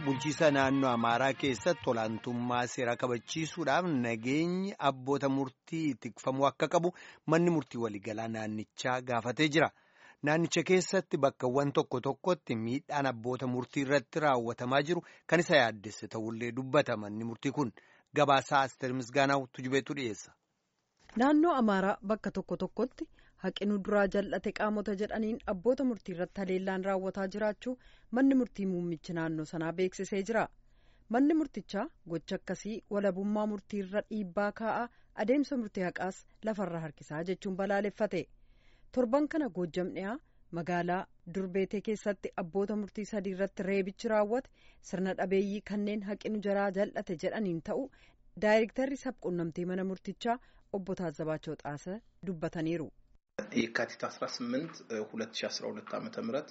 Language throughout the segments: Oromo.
bulchiisa naannoo Amaaraa keessatti olaantummaa seeraa kabachiisuudhaaf nageenyi abboota murtii tikfamuu akka qabu manni murtii waliigalaa naannichaa gaafatee jira. Naannicha keessatti bakkawwan tokko tokkotti miidhaan abboota murtii irratti raawwatamaa jiru kan isa yaaddesse ta'ullee dubbata manni murtii kun gabaasaa Asteer Misgaanaw tujubeetu dhiyeessa. Naannoo Amaaraa bakka tokko tokkotti haqinuu duraa jal'ate qaamota jedhaniin abboota murtii irratti haleellaan raawwataa jiraachuu manni murtii muummichi naannoo sanaa beeksisee jira. Manni murtichaa gocha akkasii walabummaa murtii irra dhiibbaa kaa'aa adeemsa murtii haqaas lafarra harkisaa jechuun balaaleffate. Torban kana Goojjam dhiyaa magaalaa Durbeetee keessatti abboota murtii sadii irratti reebichi raawwate sirna dhabeeyyii kanneen haqinu jaraa jal'ate jedhaniin ta'u daayirektarri sabquunnamtii mana murtichaa obbo Taazzabaachoo Xaasa dubbataniiru. የካቲት 18 2012 ዓ ም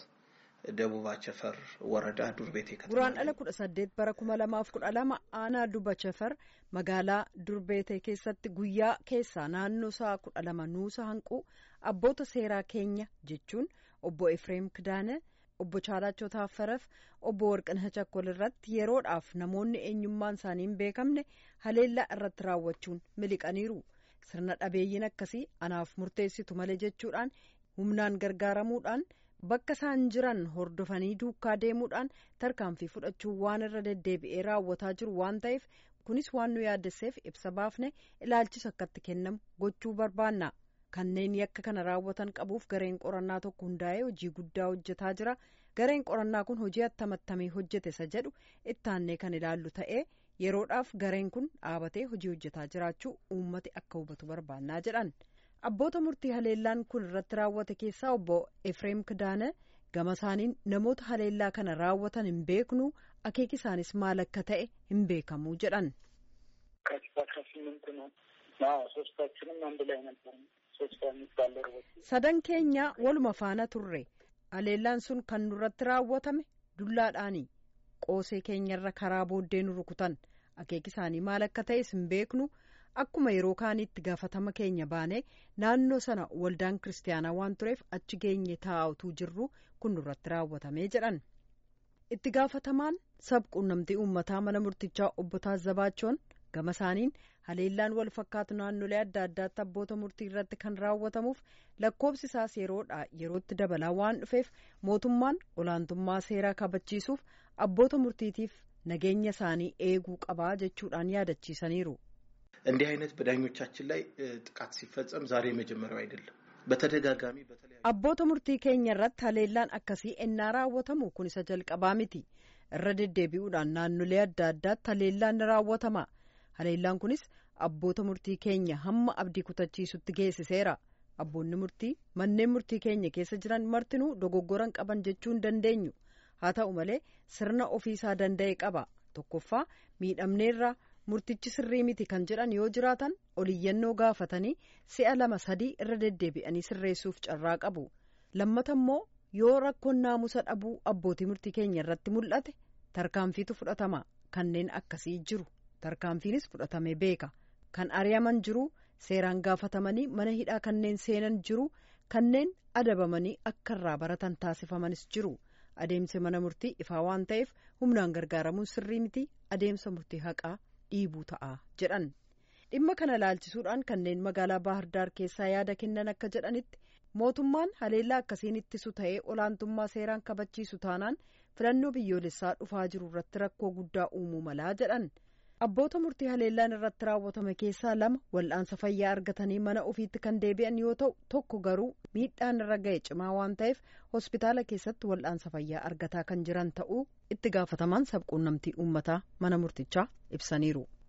ደቡብ አቸፈር ወረዳ ዱርቤቴ ከተማ Guraan dhala kudha saddeet bara kuma lamaaf kudha lama aanaa duba chafar magaalaa durbeetee keessatti guyyaa keessaa naannoo sa'a kudha lama nuusa hanquu abboota seeraa keenya jechuun obbo Efreem Kidaane obbo Chaalachoo Taaffareef obbo Warqinaa Chakkol irratti yeroodhaaf namoonni eenyummaan isaanii hin beekamne haleellaa irratti raawwachuun miliqaniiru. Sirna dhabeeyyiin akkasii anaaf murteessitu malee jechuudhaan humnaan gargaaramuudhaan bakka isaan jiran hordofanii duukaa deemuudhaan tarkaanfii fudhachuun waan irra deddeebi'ee raawwataa jiru waan ta'eef kunis waan nu yaaddesseef ibsa baafne ilaalchisa akkatti kennamu gochuu barbaanna. Kanneen yakka kana raawwatan qabuuf gareen qorannaa tokko hundaa'ee hojii guddaa hojjetaa jira. Gareen qorannaa kun hojii attamattamee hojjete isa jedhu ittaannee kan ilaallu ta'ee yeroodhaaf gareen kun dhaabatee hojii hojjetaa jiraachuu uummati akka hubatu barbaannaa jedhan. Abboota murtii haleellaan kun irratti raawwate keessaa obbo Efreem Kidaane gama isaaniin namoota haleellaa kana raawwatan hin beeknu akeeki isaanis maal akka ta'e hin beekamu jedhan. Sadan keenya waluma faana turre haleellaan sun kan nurratti raawwatame dullaadhaani qoosee keenyarra karaa booddee nu rukutan akeeki isaanii maal akka ta'es hin beeknu akkuma yeroo kaaniitti gaafatama keenya baanee naannoo sana waldaan kiristaanaa waan tureef achi geenye taa'utuu jirru kun nurratti raawwatamee jedhan. itti gaafatamaan sabquunnamtii uummataa mana murtichaa obbo Taazzabaachoon gama isaaniin haleellaan wal fakkaatu naannolee adda addaatti abboota murtii irratti kan raawwatamuuf lakkoobsi isaas yeroodha yerootti dabalaa waan dhufeef mootummaan olaantummaa seeraa kabachiisuuf abboota murtiitiif nageenya isaanii eeguu qabaa jechuudhaan yaadachiisaniiru. እንዲህ አይነት በዳኞቻችን ላይ ጥቃት ሲፈጸም ዛሬ የመጀመሪያው አይደለም። በተደጋጋሚ በተለያዩ Abboota murtii keenya irratti haleellaan akkasii ennaa raawwatamu kun isa jalqabaa miti. Irra deddeebi'uudhaan naannolee adda addaatti haleellaan ni raawwatama. Haleellaan kunis abboota murtii keenya hamma abdii kutachiisutti geessiseera. Abboonni murtii manneen murtii keenya keessa jiran martinuu dogoggoran qaban jechuu hin dandeenyu. Haa ta'u malee sirna ofiisaa danda'e qaba. Tokkoffaa miidhamneerra murtichi sirrii miti kan jedhan yoo jiraatan oliyyannoo gaafatanii si'a lama sadii irra deddeebi'anii sirreessuuf carraa qabu. Lammata immoo yoo rakkoon naamusa dhabuu abbootii murtii keenya irratti mul'ate tarkaanfiitu fudhatama. Kanneen akkasii jiru. Tarkaanfiinis fudhatamee beeka. Kan ari'aman jiru seeraan gaafatamanii mana hidhaa kanneen seenan jiru kanneen adabamanii akka irraa baratan taasifamanis jiru. Adeemsi mana murtii ifaa waan ta'eef humnaan gargaaramuun sirrii miti adeemsa murtii haqaa dhiibuu ta'a jedhan. Dhimma kana laalchisuudhaan kanneen magaalaa Baahirdaar keessaa yaada kennan akka jedhanitti mootummaan haleellaa akkasiin ittisu ta'ee olaantummaa seeraan kabachiisu taanaan filannoo biyyoolessaa dhufaa jiru irratti rakkoo guddaa uumuu malaa jedhan. Abboota murtii haleellaan irratti raawwatame keessaa lama wal'aansa fayyaa argatanii mana ofiitti kan deebi'an yoo ta'u tokko garuu miidhaan irra ga'e cimaa waan ta'eef hospitaala keessatti wal'aansa fayyaa argataa kan jiran ta'uu itti gaafatamaan sabquunnamtii uummataa mana murtichaa ibsaniiru.